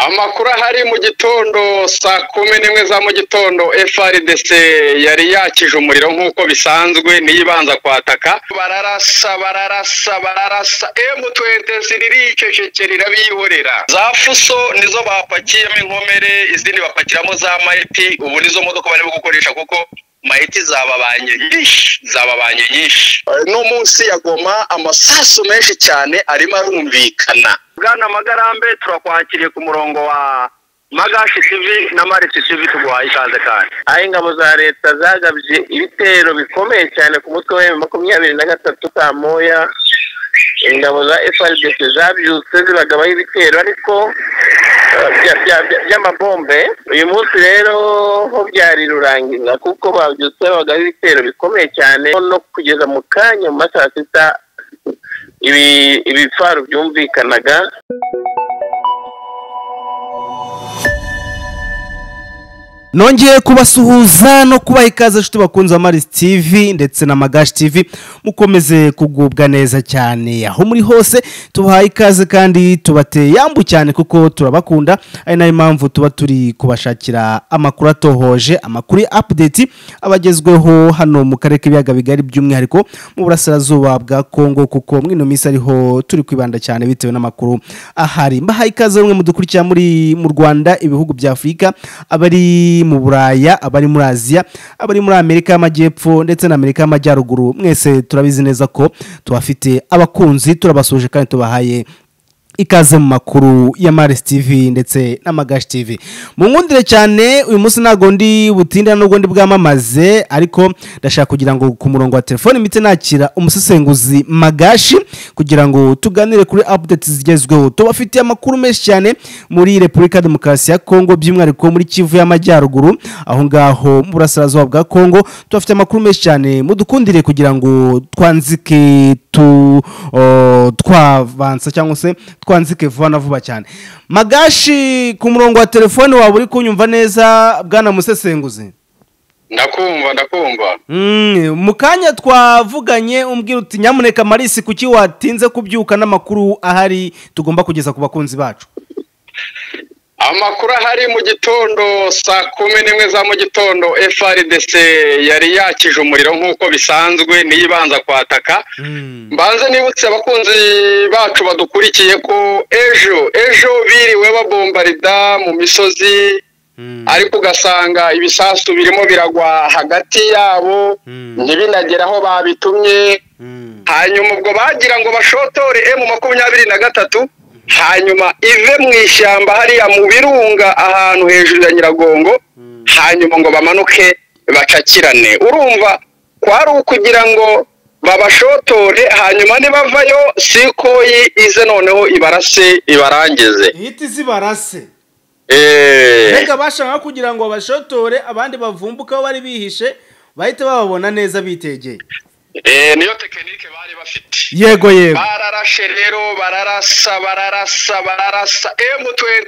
amakuru ahari mu gitondo saa kumi n'imwe za mu gitondo frdc yari yakije umuriro nk'uko bisanzwe niyo ibanza kwataka bararasa bararasa bararasa m20 riricecekera irabiyihorera za fuso nizo bapakiyemo inkomere izindi bapakiramo za mayiti ubu nizo modoka barimo gukoresha kuko mayiti zababanye nyinshi zababanye nyinshi no munsi ya goma amasasu menshi cyane arimo arumvikana bwana magarambe turakwakiriye ku murongo wa magashi sivi na marisi sivi tuguhaye ikaze kandi aho ingabo za leta zagabye ibitero bikomeye cyane ku mutwe wa makumyabiri na gatatu ka moya ingabo za frdc zabyutse zibagabaho ibitero ariko eh, bya- bya- bya- by'amabombe uyu munsi rero ho byari rurangiza kuko babyutse babagaho ibitero bikomeye cyane no kugeza mu kanya mu masaha sita ibi- ibifaru byumvikanaga nongeye kubasuhuza no kubaha ikaze inshuti bakunze amaris tv ndetse na magashi tv mukomeze kugubwa neza cyane aho muri hose tubahaye ikaze kandi tubateye yambu cyane kuko turabakunda ari nayo mpamvu tuba turi kubashakira amakuru atohoje amakuru ya apudeti abagezweho hano mu karere k'ibiyaga bigari by'umwihariko mu burasirazuba bwa kongo kuko muri ino minsi ariho turi kwibanda cyane bitewe n'amakuru ahari mbahaye ikaze bamwe mu dukurikira muri mu rwanda ibihugu bya afurika abari mu buraya abari muri aziya abari muri amerika y'amajyepfo ndetse na amerika y'amajyaruguru mwese turabizi neza ko tubafite abakunzi turabasuje kandi tubahaye ikaze mu makuru ya marisi tivi ndetse na magashi tivi nkundire cyane uyu munsi ntabwo ndi butinde nubwo ndi bwamamaze ariko ndashaka kugira ngo ku murongo wa telefoni mite nakira umusesenguzi magashi kugira ngo tuganire kuri apudeti zigezweho tubafitiye amakuru menshi cyane muri repubulika ya demokarasi ya kongo by'umwihariko muri kivu y'amajyaruguru aho ngaho mu burasirazuba bwa kongo tubafite amakuru menshi cyane mudukundire kugira ngo twanzike tu o, twavansa cyangwa se twanzike vuba na vuba cyane magashi ku murongo wa telefone waba uri kunyumva neza bwana musesenguzi ndakumva ndakumva Mm, mu kanya twavuganye umbwira uti nyamuneka marisi kuki watinze kubyuka n'amakuru ahari tugomba kugeza ku bakunzi bacu amakuru ahari mu gitondo saa kumi n'imwe za mu gitondo frdc yari yakije umuriro nk'uko bisanzwe niyo ibanza kwataka mbanze nibutse abakunzi bacu badukurikiye ko ejo ejo biriwe babombarida mu misozi ariko ugasanga ibisasu birimo biragwa hagati yabo ntibinagere aho babitumye hanyuma ubwo bagira ngo bashotore emu makumyabiri na gatatu hanyuma ive mu ishyamba hariya mu birunga ahantu hejuru ya nyiragongo hanyuma ngo bamanuke bacakirane urumva kwari ukugira ngo babashotore hanyuma nibavayo sikoyi ize noneho ibarase ibarangize ihita zibarase Eh. mbega bashaka kugira ngo bashotore abandi bavumbuke aho bari bihishe bahita bababona neza bitegeye Eh, niyo tekinike bari bafite yego yego bararashe rero bararasa bararasa bararasa m20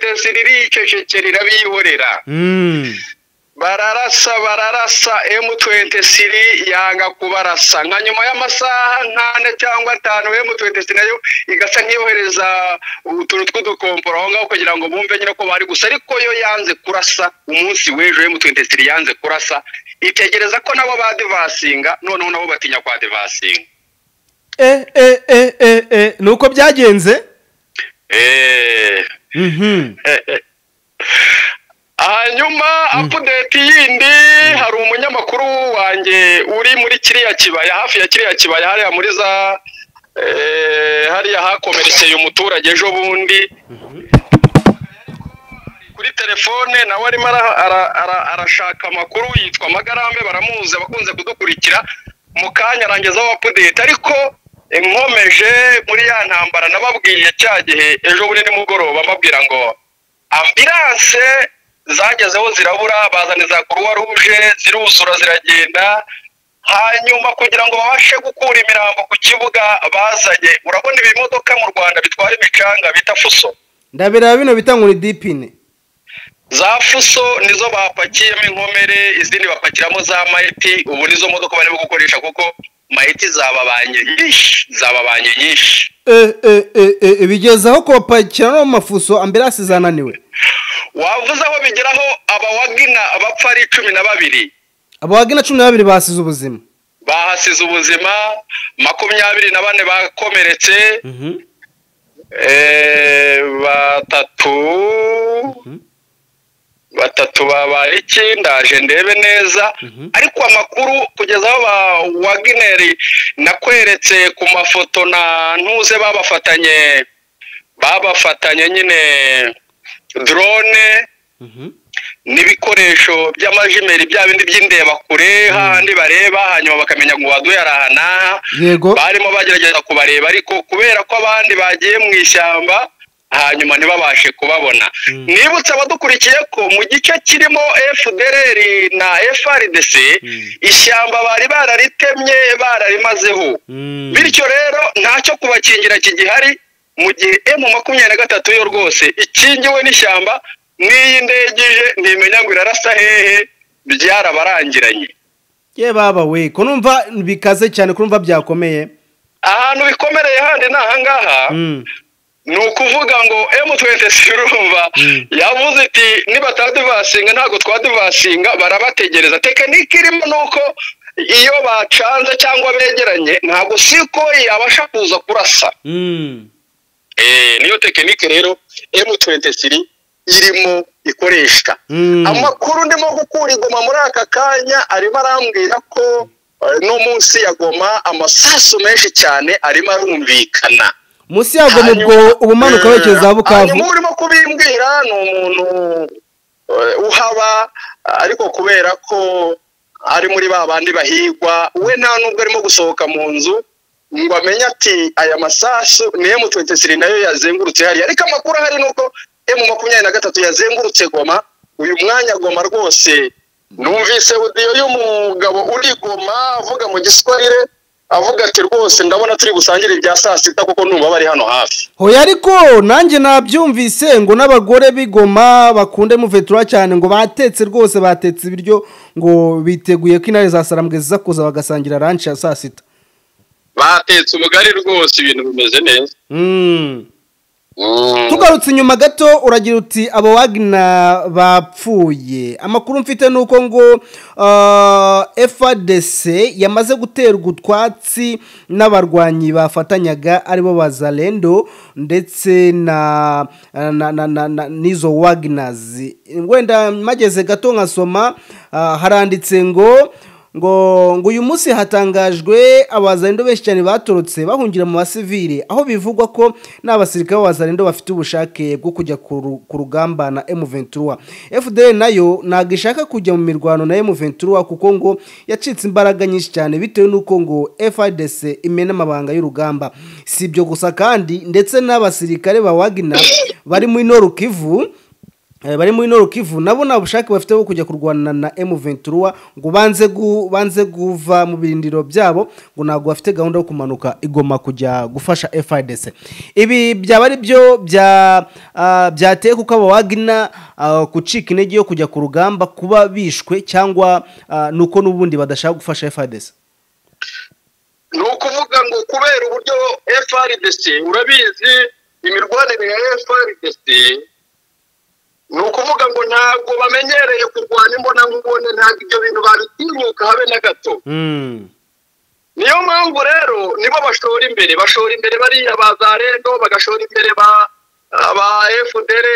riricecekera irabihorera Mm. bararasa bararasa m20 yanga kubarasa nka nyuma y'amasaha nk'ane cyangwa atanu m20 nayo igasa nk'iyohereza utuntu tw'udukomporo aho ngaho kugira ngo bumve nyine ko bari gusa ariko yo yanze kurasa umunsi w'ejo m20 yanze kurasa itegereza ko nabo badivasinga noneho nabo batinya kwa divasinga eh eh eh eh eh ni uko byagenze Eh. Mhm. hanyuma apudeti yindi hari umunyamakuru wanjye uri muri kiriya kibaya hafi ya kiriya kibaya hariya muri za eh, hariya hakomerekeye umuturage ejo bundi kuri telefone nawe arimo ara- ara- ara- arashaka amakuru yitwa magarambe baramuzi abakunze kudukurikira mu kanya arangizaho apudeti ariko inkomeje muri ya ntambara nababwiye cya gihe ejo bundi nimugoroba mbabwira ngo ambilanse zagezeho zirabura bazana za kuruwa ruje ziruzura ziragenda hanyuma kugira ngo babashe gukura imirambo ku kibuga bazanye urabona ibimodoka mu rwanda bitwara imicanga bita fuso ndabireba bino bita ngo ni dipine za fuso nizo bapakiyemo inkomere izindi bapakiramo za mayiti ubu nizo modoka barimo gukoresha kuko mayiti zababanye nyinshi zababanye nyinshi eh eh eh eh bigeza aho kopakira no mu mafuso ambirasi zananiwe wavuze aho bigeraho abawagina abapfa ari cumi na babiri abawagina cumi na babiri basize ubuzima bahasize ubuzima makumyabiri na bane bakomeretse eh, batatu batatu babaye iki ndaje ndebe neza ariko amakuru kugeza aho ba wagineri nakweretse ku mafoto na ntuze babafatanye babafatanye nyine drone n'ibikoresho by'amajimeri bya bindi by'indebakure hahandi bareba hanyuma bakamenya ngo waduye araha n'aha yego barimo bagerageza kubareba ariko kubera ko abandi bagiye mu ishyamba hanyuma ntibabashe kubabona nibutse abadukurikiye ko mu gice kirimo fdr na frdc ishyamba bari bararitemye bararimazeho Mm. bityo rero ntacyo kubakingira kigihari mu gihe emu makumyabiri na gatatu yo rwose ikingiwe n'ishyamba n'iyi ndege ije ntimenya ngo irarasa hehe byarabarangiranye ye baba we ko numva bikaze cyane ko numva byakomeye ahantu bikomereye handi ni ahangaha Mm. ni ukuvuga ngo M26 urumva yavuze iti nibataduvasinga ntabwo twaduvasinga barabategereza tekinike irimo ni uko iyo bacanze cyangwa begeranye ntabwo siko yabasha kuza kurasa Mm. Eh, niyo tekinike rero M23 irimo ikoreshwa Mm. amakuru ndimo gukura igoma muri aka kanya arimo arambwira ko eh, no munsi ya goma amasasu menshi cyane arimo arumvikana munsi yago mu bwo Hanyuma- ubumanuka werekeza za bukavu hanyuma urimo kubimbwira ni umuntu eh, uhaba ariko kubera ko ari muri ba bandi bahigwa we nta nubwo arimo gusohoka mu nzu ngo amenye ati aya masasu ni M23 nayo yazengurutse hariya ariko amakuru ahari ni uko M makumyabiri na gatatu yazengurutse goma uyu mwanya goma rwose numvise audio y'umugabo uri goma avuga mu giswahili avuga ati rwose ndabona turi busangire ibya saa sita kuko numva bari hano hafi hoya ariko nanjye nabyumvise ngo n'abagore b'igoma bakunde muvetura cyane ngo batetse rwose batetse ibiryo ngo biteguye ko intare za sarambwe ziza kuza bagasangira ranshi ya saa sita batetse umugari rwose ibintu bimeze neza Mm. tugarutse inyuma gato uragira uti abo wagina bapfuye amakuru mfite ni uko ngo uh, fadc yamaze guterwa utwatsi n'abarwanyi bafatanyaga aribo ba zarendo ndetse na na- na- na- na- n'izo waginazi wenda mageze gato nkasoma ah, haranditse ngo ngo ngo uyu munsi hatangajwe abazarendo benshi cyane batorotse bahungira mu basivile aho bivugwa ko n'abasirikare b'abazarendo bafite ubushake bwo kujya ku ru- ku rugamba na M23 FDL nayo ntabwo ishaka kujya mu mirwano na M23 kuko ngo yacitse imbaraga nyinshi cyane bitewe n'uko ngo FARDC imena amabanga y'urugamba si ibyo gusa kandi ndetse n'abasirikare ba Wagner bari muri Nord Kivu Eh, bari muri Nord Kivu nabo nta bushake bafite bwo kujya kurwana na M23 ngo banze gu, banze guva mu birindiro byabo ngo ntabwo bafite gahunda yo kumanuka igoma kujya gufasha FIDC ibi byaba ari byo bya ah, byateye kuko abo Wagner ah, kucika intege yo kujya ku rugamba kuba bishwe cyangwa ah, nuko n'ubundi badashaka gufasha FIDC ni ukuvuga ngo kubera uburyo frdc urabizi imirwanire ya frdc ni ukuvuga ngo ntabwo bamenyereye kurwana imbonankubone ntabwo ibyo bintu babitinyuka habe na gato mm. niyo mpamvu rero nibo bashora imbere bashora imbere bariya ba zarendo bagashora imbere ba ba fdr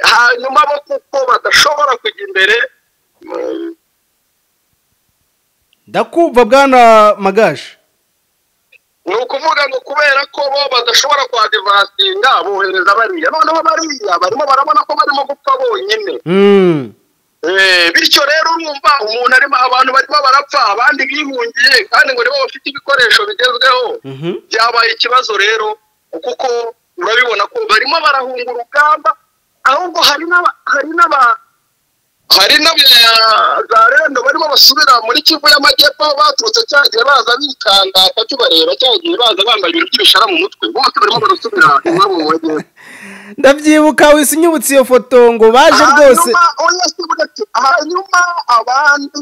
hanyuma bo kuko badashobora kujya imbere mm, ndakumva bwana magaje ni ukuvuga ngo kubera ko bo badashobora kwadivasinga bohereza bariya noneho bariya barimo barabona ko barimo gupfa bonyine mm. Eh, bityo rero urumva umuntu arimo abantu barimo barapfa abandi bihungiye kandi ngo nibo bafite ibikoresho bigezweho Mhm. byabaye ikibazo rero kuko urabibona ko barimo barahunga urugamba ahubwo hari n'aba hari n'aba hari n'abazarendo barimo basubira muri kivu y'amajyepfo aho baturutse cya gihe baza bikanda bakibareba cya gihe baza bambaye ibintu by'ibishara mu mutwe bose barimo barasubira iwabo mu majyepfo ndabyibuka wisinyubutse iyo foto ngo baje rwose hanyuma oya se burya ati, hanyuma abandi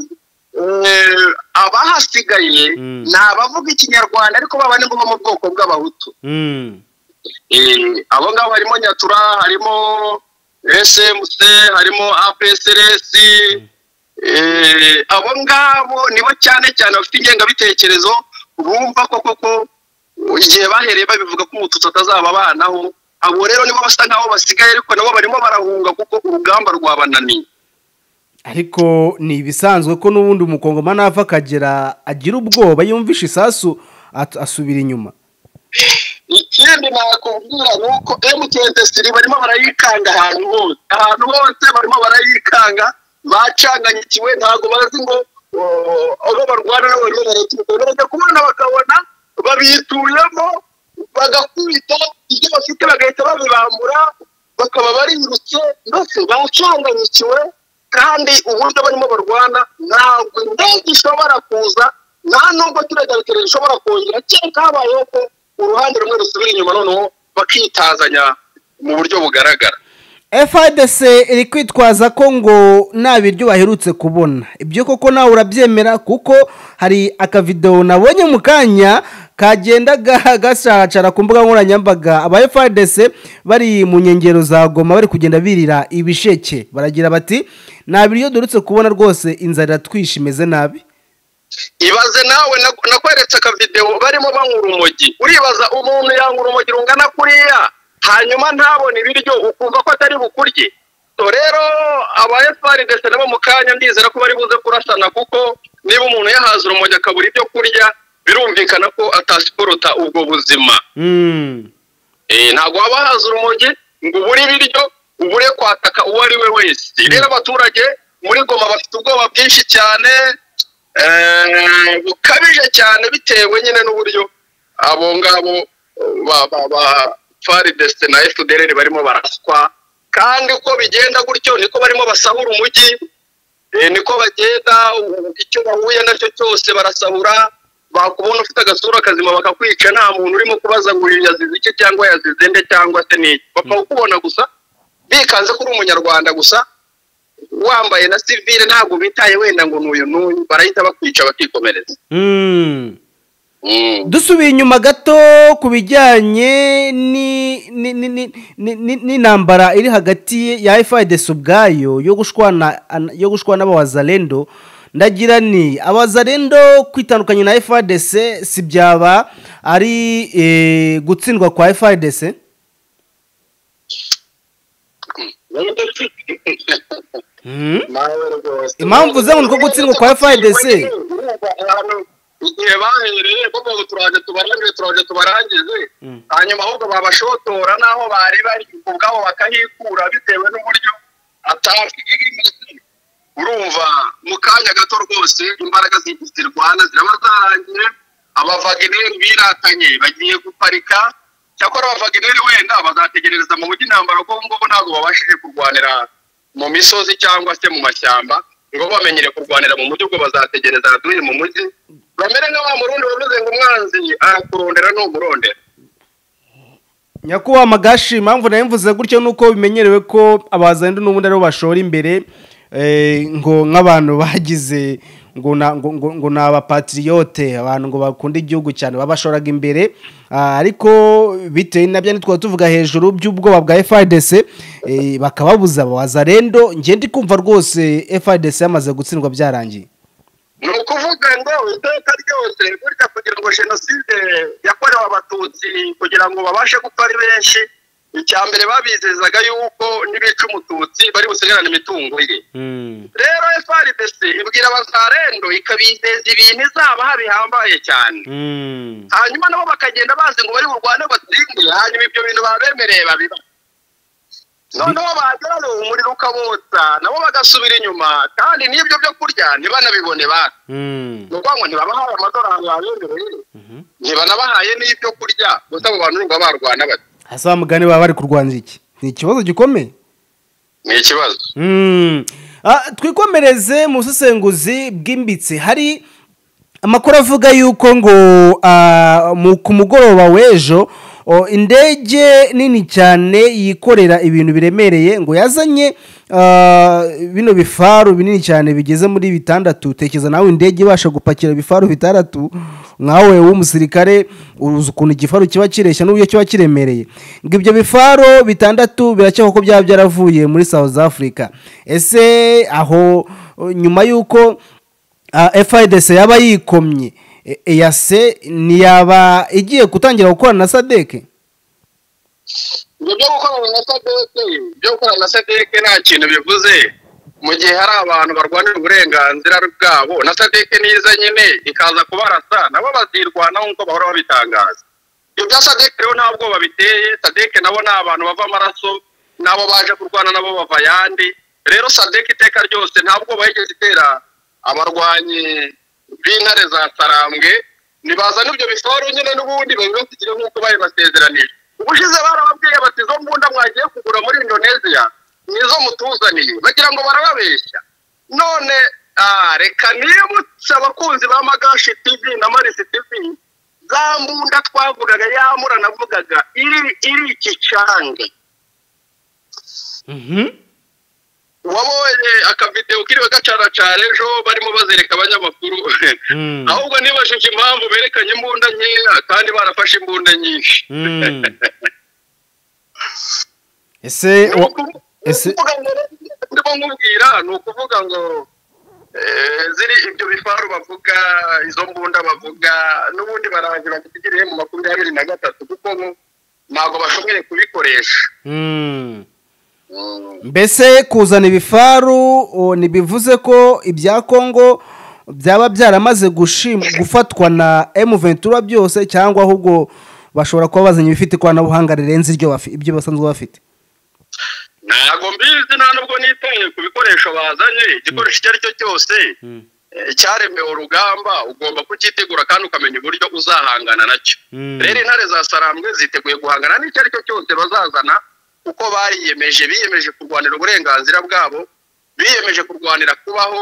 eh, abahasigaye Mm. ni abavuga ikinyarwanda ariko baba ni bo bo mu bwoko bw'abahutu mm. Eh, abo ngabo harimo nyatura harimo smc harimo apsrs abo ngabo nibo cyane cyane bafite ingengabitekerezo bumva ko koko igihe bahereye babivuga ko umututsi atazaba abanaho abo rero nibo basa nkaho basigaye ariko nabo barimo barahunga kuko urugamba rwabananiye ariko ni ibisanzwe ko n'ubundi umukongomani ava akagera agira ubwoba yumvisha isasu asubira inyuma ikindi nakubwira ni uko emutiyeni tesiri barimo barayikanga ahantu hose ahantu hose barimo barayikanga bacanganyikiwe ntabwo bazi ngo abo barwana nabo barimo barayikanga bajya kubona bakabona babituyemo bagakubita ibyo bafite bagahita babibambura bakaba barirutse mbese bacanganyikiwe kandi uburyo barimo barwana ntabwo indege ishobora kuza nta nubwo turajya bitegereje ishobora kongera kereka habayeho ko uruhande rumwe rusubira inyuma noneho bakitazanya mu buryo bugaragara fadc iri kwitwaza ko ngo nta biryo baherutse kubona ibyo koko nawe urabyemera kuko hari akavidewo nabonye mu kanya kagendaga gacacara ku mbuga nkoranyambaga aba fadc bari mu nkengero za goma bari kugenda birira ibisheke baragira bati nta biryo durutse kubona rwose inzara iratwishe imeze nabi ibaze nawe nakweretse akavidewo barimo banywa urumogi uribaza umuntu yanywa urumogi rungana kuriya hanyuma ntabone ibiryo ukumva ko atari bukurye rero aba efuperi ndetse nabo mu kanya ndizera ko bari buze kurasana kuko niba umuntu yahaze urumogi akabura ibyo kurya birumvikana ko atasiporota ubwo buzima ntabwo waba wahaze urumogi ngo ubure ibiryo ubure kwataka uwo ari we wese rero abaturage muri goma bafite ubwoba bwinshi cyane bukabije cyane bitewe nyine n'uburyo abo ngabo faridesite na efudereri barimo baraswa kandi uko bigenda gutyo niko barimo basahura umujyi niko bagenda icyo bahuye nacyo cyose barasahura bakubona ufite agasura kazima bakakwica nta muntu urimo kubaza ngo uyu yazize iki cyangwa yazize nde cyangwa se n'iki bapfa kukubona gusa bikanze ko uri umunyarwanda gusa wambaye na sivire ntabwo bitaye wenda ngo n'uyu n'uyu barahita bakwica bakikomereza dusubiye inyuma gato ku bijyanye n'intambara iri hagati ya efuperi ubwayo yo gushwana n'abawazarendo ndagira ni abazarendo kwitandukanya na efuperi si byaba ari gutsindwa kwa efuperi impamvu ze ngo gutsindwa kwa efuperi igihe bahereye bavuga turaje tubarangize turaje tubarangize hanyuma ahubwo babashotora n'aho bareba ubwabo bakahikura bitewe n'uburyo urumva mu kanya gato rwose imbaraga zirwana ziraba zarangiye abavagineri biratanye bagiye guparika cyakora abavagineri wenda bazategerereza mu mujyi intambara kuko ngubu ntabwo babashije kurwanira mu misozi cyangwa se mu mashyamba ngo bamenyere kurwanira mu mujyi ubwo bazategereza duhe mu mujyi bamere nka wa murundi wavuze ngo umwanzi arakurondera n'umurondera nyakubahwa magashi impamvu nayo mvuze gutyo ni uko bimenyerewe ko abazandu n'ubundi aribo bashora imbere ngo nk'abantu bagize ngo ni abapatiriyote abantu ngo bakunda igihugu cyane babashoraga imbere ariko bitewe na byane twaba tuvuga hejuru by'ubwoba bwa frdc bakababuza abazarendo ngende kumva rwose frdc yamaze gutsindwa byarangiye ni ukuvuga ngo iteka ryose burya kugira ngo jenoside yakorewe abatutsi kugira ngo babashe gupfa ari benshi icya mbere babizezaga yuko n'ibica umututsi bari busigarane imitungo ye rero frdc ibwira abazarendo ikabizeza ibintu izaba bihambaye cyane hanyuma nabo bakagenda bazi ngo bari burwane batsinde hanyuma ibyo bintu babemereye babiba noneho bageraho umuriro ukabotsa nabo bagasubira inyuma kandi n'ibyo byo kurya ntibanabibone bata ni ukuvuga ngo ntibabahaye amadorari babemereye ntibanabahaye n'ibyo kurya gusa abo bantu ngo barwana bati hasi wa mugani baba bari kurwanira iki ni ikibazo gikomeye ni ikibazo twikomereze mu busesenguzi bwimbitse hari amakuru avuga yuko ngo ku mugoroba w'ejo O, indege nini cyane yikorera ibintu biremereye ngo yazanye ah, bino bifaru binini cyane bigeze muri bitandatu tekereza nawe indege ibasha gupakira ibifaru bitandatu nkawe w'umusirikare uzi ukuntu igifaru kiba kireshya n'uburyo kiba kiremereye ngo ibyo bifaru bitandatu birakekwa ko byaba byaravuye muri south africa ese aho o, nyuma y'uko fidc yaba yikomye e- eyase ntiyaba igiye gutangira gukorana na sadeke ibyo byo gukorana na sadeke byo gukorana na sadeke nta kintu bivuze mu gihe hari abantu barwanira uburenganzira bwabo na sadeke niza nyine ikaza kubarasa nabo bazirwanaho nk'uko bahora babitangaza ibyo bya sadeke rero nta bwoba biteye sadeke nabo ni abantu bava amaraso nabo baje kurwana nabo bava ayandi rero sadeke iteka ryose nta bwoba yigeze itera abarwanyi b'intare za sarambwe nibazana ibyo bisoro nyine n'ubundi babibasigire nk'uko babibasezeranije ubushize barababwiye bati izo mbunda mwagiye kugura muri indoneziya nizo mutuzaniye bagira ngo barababeshya none ah, reka nibutse abakunzi ba magashi tv na marisi tv za mbunda twavugaga yamura navugaga iri iri ikicange wabonye akavideo kiriwe gacaracana ejo barimo bazereka abanyamakuru Mm. ahubwo nibajije impamvu berekanye imbunda nkeya kandi barafashe imbunda nyinshi Mm. ese Ni wa- ukuvu- ese ni ukuvuga ngo ndimo nkubwira ni ukuvuga ngo eh, ziri ibyo bifaru bavuga izo mbunda bavuga n'ubundi baragira batigiriye mu makumyabiri na gatatu kuko ngo ntabwo bashoboye kubikoresha Mm. mbese kuzana ibifaru o, ntibivuze ko ibya kongo byaba byaramaze gushim- gufatwa na emu ventura byose cyangwa ahubwo bashobora kuba bazanye ibifite ikoranabuhanga rirenze iryo bafi- ibyo basanzwe bafite ntabwo mbizi nta nubwo nitaye ku bikoresho bazanye igikoresho icyo ari cyo cyose eh, cyaremewe urugamba ugomba kukitegura kandi ukamenya uburyo uzahangana nacyo Mm. rero intare za sarambwe ziteguye guhangana n'icyo ari cyo cyose bazazana kuko bariyemeje biyemeje kurwanira uburenganzira bwabo biyemeje kurwanira kubaho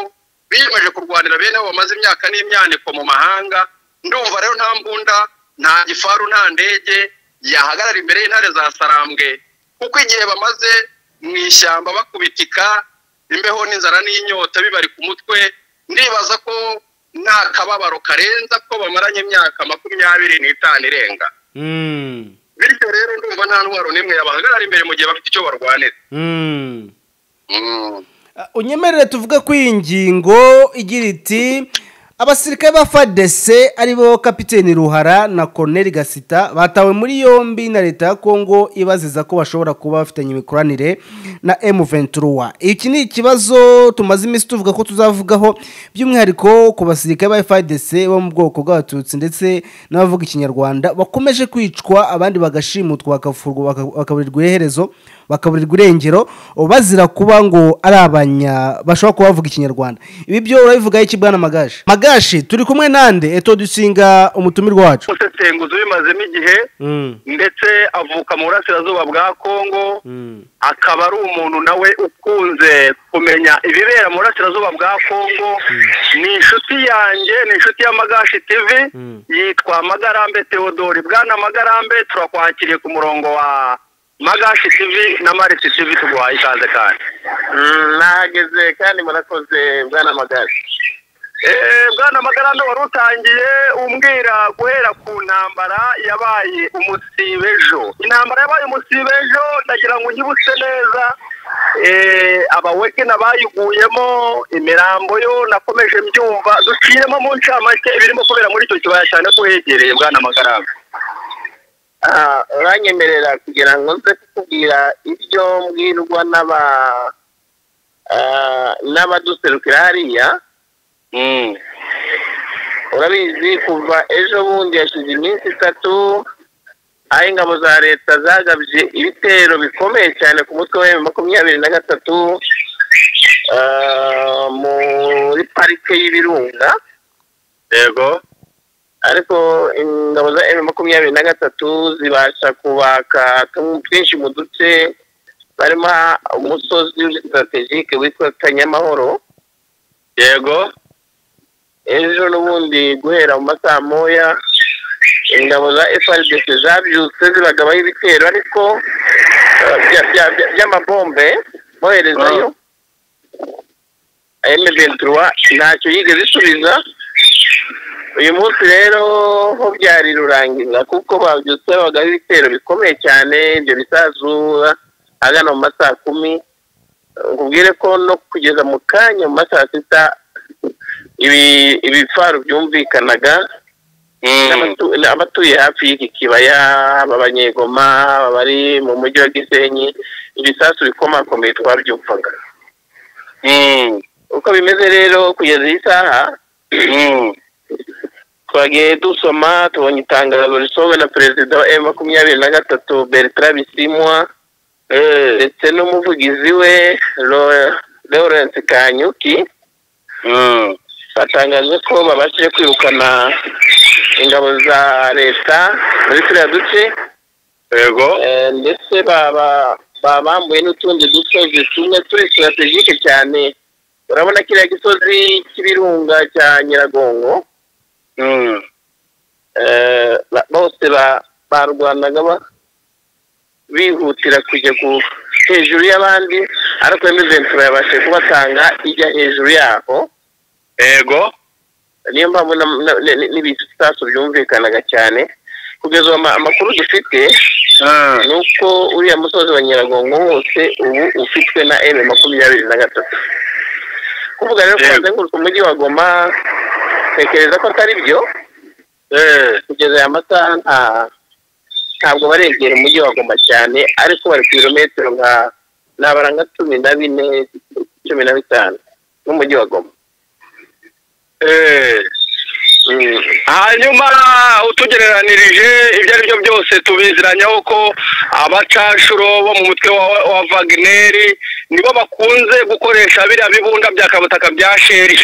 biyemeje kurwanira bene abo bamaze imyaka n'imyaniko mu mahanga ndumva rero nta mbunda nta gifaru nta ndege yahagarara imbere y'intare za sarambwe kuko igihe bamaze mu ishyamba bakubitika imbeho n'inzara n'inyota bibari ku mutwe ndibaza ko nta kababaro karenza ko bamaranye imyaka makumyabiri n'itanu irenga Mm. bityo rero ndumva nta ntwaro n'imwe yabahagarara imbere mu gihe bafite icyo barwanira Mm. Mm. Uh, unyemerere tuvuge ko iyi ngingo igira iti abasirikare ba fadese aribo kapiteni ruhara na koroneri gasita batawe muri yombi na leta ya kongo ibaziza ko bashobora kuba bafitanye imikoranire na m23 iki ni ikibazo tumaze iminsi tuvuga ko tuzavugaho by'umwihariko ku basirikare ba fadese bo mu bwoko bw'abatutsi ndetse n'abavuga ikinyarwanda bakomeje kwicwa abandi bagashimutwa bakavurwa baka- bakaburirwa iherezo bakaburirwa irengero bazira kuba ngo ari abanya bashobora kuba bavuga ikinyarwanda ibi byo urabivugaho iki bwana magashi magashi turi kumwe nande eto dusinga umutumirwa wacu umusesenguzi ubimazemo igihe Mm, ndetse avuka mu burasirazuba bwa kongo mm, akaba ari umuntu nawe ukunze kumenya ibibera mu burasirazuba bwa kongo ni inshuti yanjye ni inshuti ya magashi tv Mm. yitwa magarambe theodore bwana magarambe turakwakiriye ku murongo wa magashi tv na marisi tv tuguhaye ikaze kandi nahageze kandi murakoze bwana magari Eh, bwana magarano wari utangiye umbwira guhera ku ntambara yabaye umusibejo intambara yabaye umusibejo ndagira ngo unyibutse neza eh, abawegena bayiguyemo imirambo yo nakomeje mbyumva duciyemo mu ncamake ibirimo kubera muri icyo kibaya cyane ko uhegereye bwana magarano Ah, uranyemerera kugira ngo nze kukubwira ibyo mbwirwa n'aba ah, n'abaduserukira hariya urabizi kuva ejo bundi hashize iminsi itatu aho ingabo za leta zagabye ibitero bikomeye cyane ku mutwe wa M makumyabiri na gatatu ah, muri parike y'ibirunga yego ariko ingabo za M makumyabiri na gatatu zibasha kubaka tumwe- twinshi mu duce barimo umusozi sitarategike witwa kanyamahoro yego ejo n'ubundi guhera mu masaha moya ingabo za FRDC zabyutse zibagabaho ibitero ariko eh, bya- bya- bya- by'amabombe boherezayo M23 ntacyo yigeze isubiza uyu munsi rero ho byari rurangiza kuko babyutse babagaho ibitero bikomeye cyane ibyo bisazura ahagana mu ma saa kumi nkubwire ko no kugeza mu kanya mu ma saa sita ibi- ibifaru byumvikanaga n'abatu- abatuye hafi y'iki kibaya aba banyegoma aba bari mu mujyi wa gisenyi ibisasu bikomakomeye twabyumvaga uko bimeze rero kugeza iyi saha twagiye dusoma tubonye itangazo risohowe na perezida wa emu makumyabiri na gatatu bertrand bisimwa ndetse n'umuvugizi we Lo- lawrence kanyuki batangaje ko babashije kwirukana ingabo za leta muri turiya duce yego Eh, ndetse baba- baba bambuye n'utundi dusozi tumwe turi sitratejike cyane urabona kiriya gisozi cy'ibirunga cya nyiragongo Mm. eh, ba- bose ba- barwanaga ba- bihutira kujya ku- hejuru y'abandi ariko emizentura yabashije kubatanga ijya hejuru yaho yego niyo mpamvu na- na- ni- ni- n'ibisasu byumvikanaga cyane kugeza ubu ama- amakuru dufite Mm. ni uko uriya musozi wa nyiragongo wose ubu ufitwe na emu makumyabiri na gatatu kuvuga rero ko Yego. bazenguruka umujyi wa goma tekereza ko atari byo Eh, kugeza aya masaha nta ntabwo baregera umujyi wa goma cyane ariko bari ku birometero nka nabara nka cumi na bine cumi na bitanu n'umujyi wa goma eh. Mm. hanyuma utugereranirije ibyo ari byo byose tubiziranyaho ko abacashuro bo mu mutwe wa, wa vagineri nibo bakunze gukoresha biriya bibunda bya kabutaka bya sheri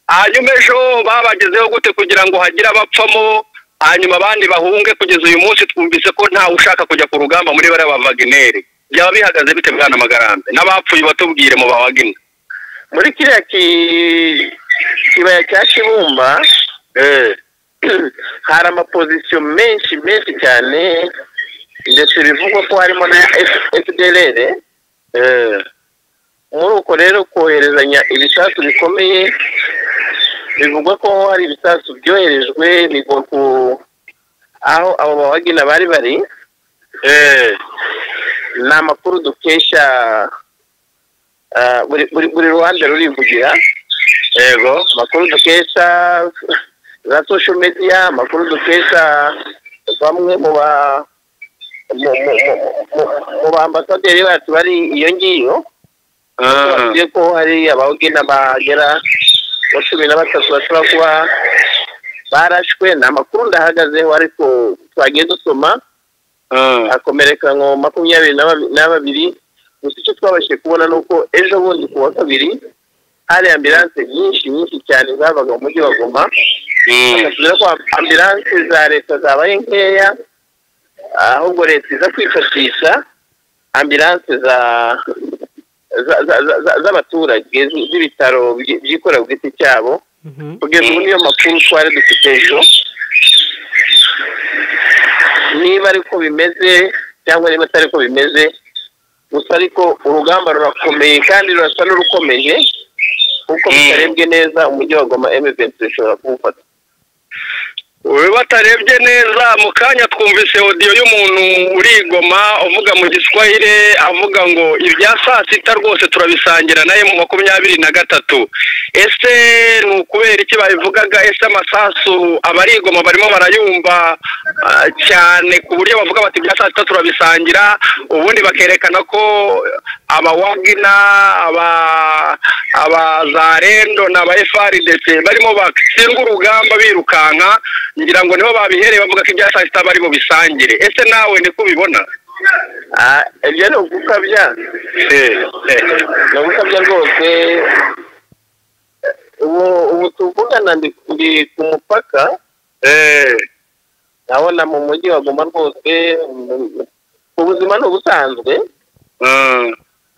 hanyuma ejo babagezeho gute kugira ngo hagire abapfamo hanyuma abandi bahunge kugeza uyu munsi twumvise ko ntawe ushaka kujya ku rugamba muri bariya ba vagineri byaba bihagaze bite bwana magarambe n'abapfuye batubwire mu ba wagina muri kiriya ki- kibaya cya kibumba eh hari amapozisiyo menshi menshi cyane ndetse bivugwa ko harimo na fdlr eh muri uko rero koherezanya ibisasu bikomeye bivugwa ko hari ibisasu byoherejwe bigwa ku aho abo bawagina bari bari eh ni amakuru dukesha ah, buri buri- buri ruhande rurivugira yego amakuru dukesha za social media amakuru dukesha bamwe mu ba mu- mu- mu- mu- mu baambasaderi bacu bari iyo ngiyo Ah. bavuze ko hari abawugina bagera muri cumi na batatu bashobora kuba barashwe ni amakuru ndahagazeho ariko twagiye dusoma Ah. akomereka nko makumyabiri na babi- na babiri gusa icyo twabashije kubona ni uko ejo bundi ku wa kabiri hari ambilanse nyinshi nyinshi cyane zabaga mu mujyi wa goma Mm. bakatubwira ko ambilanse za leta zabaye nkeya ahubwo leta iza kwifashisha ambilanse za za- za- za- za- z'abaturage zi- z'ibitaro byi- byikorera ku giti cyabo kugeza ubu niyo makuru twari dufite ejo niba ariko bimeze cyangwa niba atari ko bimeze gusa ariko urugamba rurakomeye kandi rurasa n'urukomeje kuko Mm. bitarebwe neza umujyi wa goma emuventi ushobora kuwufata we batarebye neza mu kanya twumvise odiyo y'umuntu urigoma uvuga mu giswahire avuga ngo ibya saa sita rwose turabisangira naye mu makumyabiri na gatatu ese ni ukubera iki babivugaga ese amasasu abarigoma barimo barayumva ah, cyane ku buryo bavuga bati ibya saa sita turabisangira ubundi bakerekana ko abawagina aba abazarendo na ba FRDC barimo batsinda urugamba birukanka ngira ngo nibo babihereye bavuga ko ibya saa sita bari mu bisangire ese nawe niko ubibona Ah, ibyo ni ugukabya ni ugukabya rwose ubu ubu tuvugana ndi ndi ku mupaka Eh, ndabona mu mujyi wa goma rwose mu- ubuzima ni ubusanzwe mm,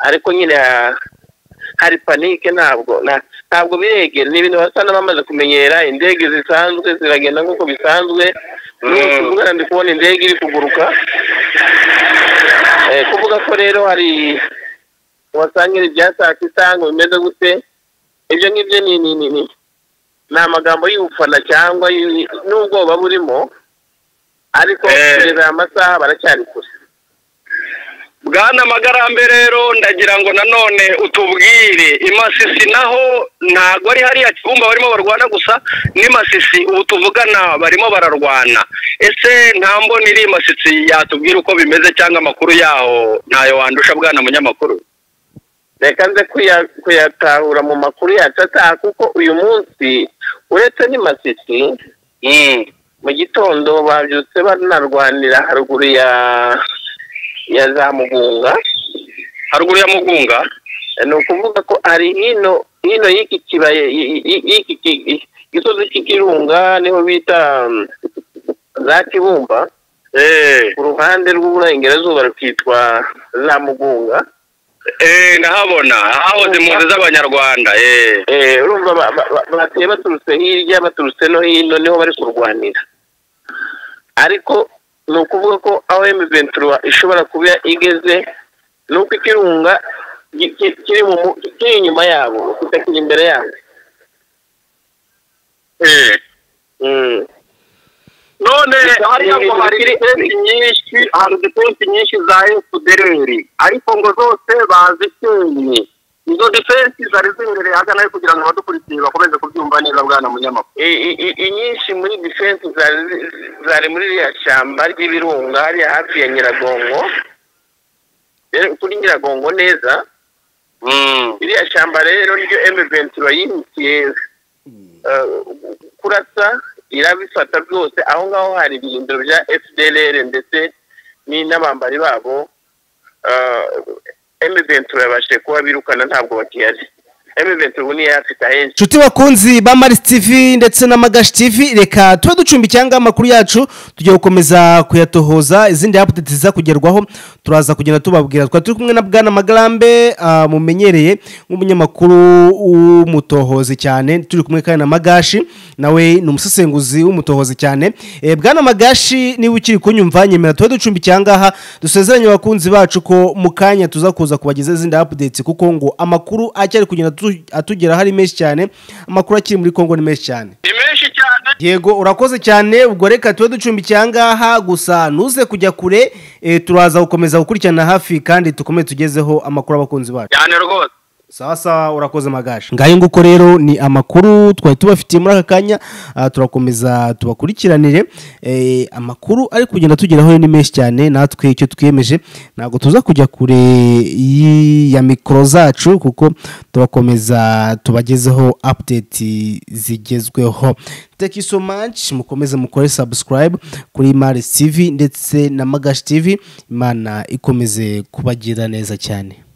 ariko nyine ha- hari panike ntabwo na- ntabwo biregera ni ibintu basa n'abamaze kumenyera indege zisanzwe ziragenda nk'uko bisanzwe umunsi umwe ndi kubona indege iri kuguruka kuvuga ko rero hari wasangira ibya saa sita ngo bimeze gute ibyo ngibyo ni ni ni ni ni amagambo y'ubufana cyangwa n'ubwoba burimo ariko kugeza aya masaha baracyari kure bwana magarambe rero ndagira ngo nanone utubwire imasisi naho ntabwo ari hariya kibumba barimo barwana gusa n'imasisi ubu tuvugana barimo bararwana ese nta mboni iri imasisi yatubwira uko bimeze cyangwa amakuru yaho ntayo wandusha bwana munyamakuru reka nze kuyatahura mu makuru yacu ataha kuko uyu munsi uretse n'imasisi mu gitondo babyutse banarwanira haruguru ya ya za mugunga haruguru ya mugunga ni ukuvuga ko hari hino hino y'iki kibaya y'iki gisozi cy'ikirunga niho bita za kibumba ku ruhande rw'uburengerazuba rukitwa za mugunga eee ndahabona hahoze impunzi z'abanyarwanda eee urumva bateye baturutse hirya baturutse no hino niho bari kurwanira ariko ni ukuvuga ko aho ventura ishobora kuba igeze ni uko ikirunga kiri inyuma yabo kitakiri imbere yabo none hariya ngo hari defensi nyinshi hari defensi nyinshi za efudereri ariko ngo zose bazikenye izo defensi zari zimbere hagana kugira ngo abadukurikiye bakomeze kubyumva neza bwana munyamakuru inyinshi muri defensi zari muri ririya shyamba ry'ibirunga hariya hafi ya nyiragongo kuri nyiragongo neza iriya shyamba rero ryo emeventura yihutiye kurasa irabifata byose aho ngaho hari ibirindiro bya fdr ndetse n'abambari babo emeventura yabashije kuba birukana ntabwo bakihari emeventura ubu niyo yafite ahenshi nshuti bakunzi ba marisi tivi ndetse na magashi tivi reka tube ducumbikira ngaho amakuru yacu tugiye gukomeza kuyatohoza izindi apudeti ziza kugerwaho turaza kugenda tubabwira twari turi kumwe na bwana magarambe mumenyereye nk'umunyamakuru w'umutohozi cyane turi kumwe kandi na magashi nawe ni umusesenguzi w'umutohozi cyane bwana magashi niba ukiri kunyumva nyemera tube ducumbikira ngaha dusezeranye abakunzi bacu ko mu kanya tuza kuza kubagezaho izindi apudeti kuko ngo amakuru acyari kugenda atugeraho ari menshi cyane amakuru akiri muri kongo ni menshi cyane ni menshi cyane yego urakoze cyane ubwo reka tube ducumbikira ngaha gusa ntuze kujya kure turaza gukomeza gukurikirana hafi kandi dukomeze tugezeho amakuru abakunzi bacu cyane rwose sawa sawa urakoze magaje ngayo nguko rero ni amakuru twari tubafitiye muri aka kanya turakomeza tubakurikiranire amakuru ari kugenda tugeraho ni menshi cyane natwe icyo twiyemeje ntabwo tuza kujya kure ya mikoro zacu kuko turakomeza tubagezeho apudeti zigezweho teki so much mukomeze mukore sabusikarayibu kuri marisi tivi ndetse na magashi tivi imana ikomeze kubagira neza cyane